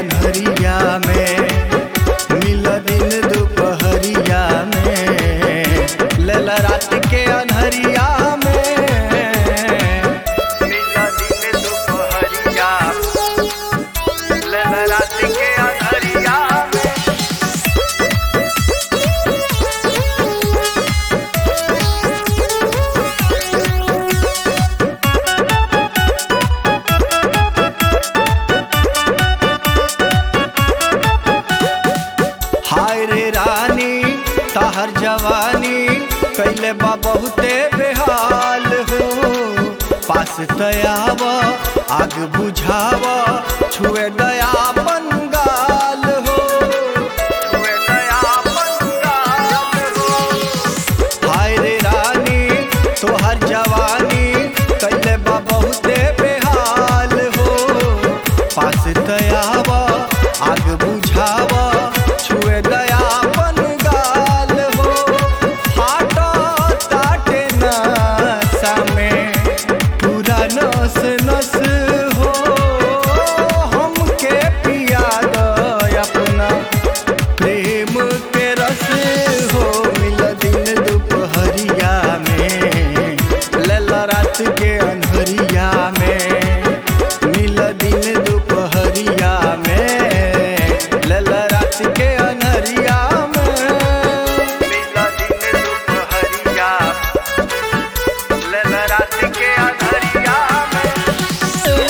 अनहरिया में मिल दिन दोपहरिया में लेल रात के अनहरिया में मिल दिन दोपहरिया लेल रात के अनहरिया में हाय रे रानी तहर जवानी कैले बा बहुते बेहाल हो पास तयाव आग बुझाव छुए दयापन गाल हो छुए दयापन गाल हो हाय रे रानी तोहर जवानी कैले बा बहुते बेहाल हो पास तयाव आग बुझाव छुए दयापन गाल हो फाटो ताटे नशा में पूरा नस नस हो हमके पिया दो अपना प्रेम के रस हो मिल दिन दोपहरिया में लला रात के अनहरिया में मिल दिन दोपहरिया में लला रात के अनहरिया में मिल दिन दोपहरिया लला रात के अनहरिया में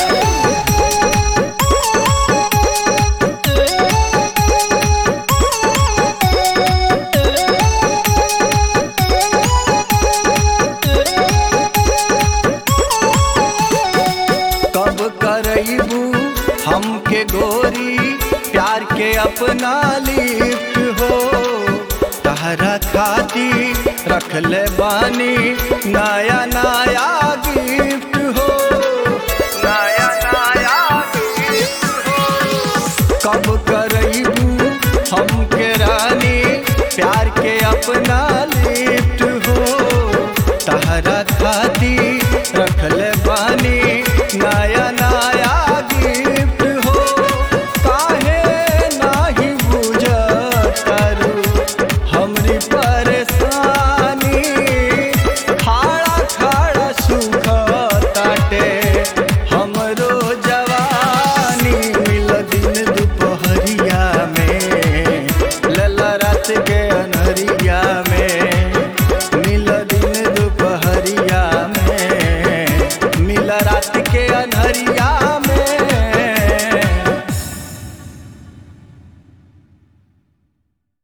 कब करबू हमके गोरी प्यार के अपना लिफ्ट हो तहरा खाती रख ले बानी नया नया गिफ्ट हो नया नया गिफ्ट हो कब करबू हमके रानी प्यार के अपना